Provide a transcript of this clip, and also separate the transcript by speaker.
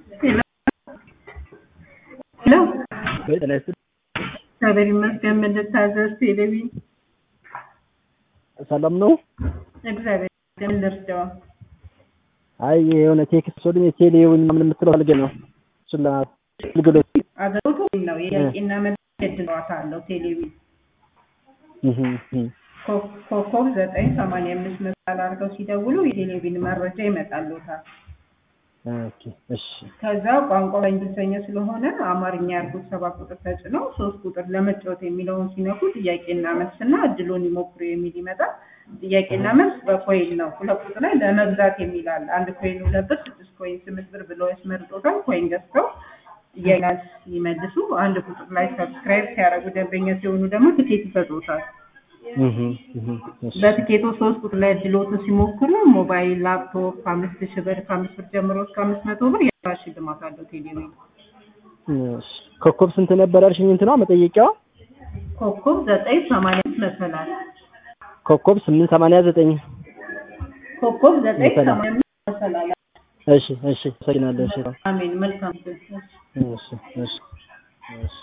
Speaker 1: ሄሎ ሄሎ
Speaker 2: ጤና ይስጥልኝ።
Speaker 1: እግዚአብሔር ይመስገን። ምን ልታዘዝ? ቴሌቪዥን
Speaker 2: ሰላም ነው?
Speaker 1: እግዚአብሔር ይመስገን። ምን ልርዳው?
Speaker 2: አይ የሆነ ቴክስት ወደ ቴሌውን ምናምን የምትለው ፈልገህ ነው? እሱን ለአገልግሎት
Speaker 1: አገልግሎቱ ነው የጥያቄና መልስ የዕድል ጨዋታ አለው። ቴሌቪዥን
Speaker 2: እህ እህ
Speaker 1: ኮ- ኮከብ ዘጠኝ ሰማንያ አምስት መሳል አድርገው ሲደውሉ የቴሌቪዥን መረጃ ይመጣልዎታል።
Speaker 2: ኦኬ እሺ
Speaker 1: ከዛ ቋንቋ በእንግሊዝኛ ስለሆነ አማርኛ ያርጉት ሰባት ቁጥር ተጭነው ሶስት ቁጥር ለመጫወት የሚለውን ሲነኩ ጥያቄና መልስና እድሉን ይሞክሩ የሚል ይመጣል። ጥያቄና መልስ በኮይን ነው። ሁለት ቁጥር ላይ ለመግዛት የሚል አለ። አንድ ኮይን ሁለት ብር፣ ስድስት ኮይን ስምንት ብር ብለው ያስመርጦታል። ኮይን ገዝተው ጥያቄ ሲመልሱ አንድ ቁጥር ላይ ሰብስክራይብ ሲያደርጉ ደንበኛ ሲሆኑ ደግሞ ትኬት ይሰጡታል።
Speaker 2: እህ እህ እሺ
Speaker 1: በትኬቱ ሶስት ቁጥር ላይ እድሎትን ሲሞክሩ ሞባይል፣ ላፕቶፕ ከአምስት ሺህ ብር ከአምስት ብር ጀምሮ እስከ አምስት መቶ ብር የራ ሽልማት አለው ቴሌቪዥን።
Speaker 2: እሺ ኮከብ ስንት ነበር ያልሽኝ? እንትኗ መጠየቂያዋ
Speaker 1: ኮከብ ዘጠኝ ሰማንያ አምስት መሰላል
Speaker 2: ኮከብ ስምንት ሰማንያ ዘጠኝ
Speaker 1: ኮከብ ዘጠኝ
Speaker 2: መሰላል።
Speaker 1: ሰማንያ አምስት መሰላል።
Speaker 2: እሺ እሺ አመሰግናለሁ። እሺ
Speaker 1: አሜን። መልካም
Speaker 2: እሺ እሺ እሺ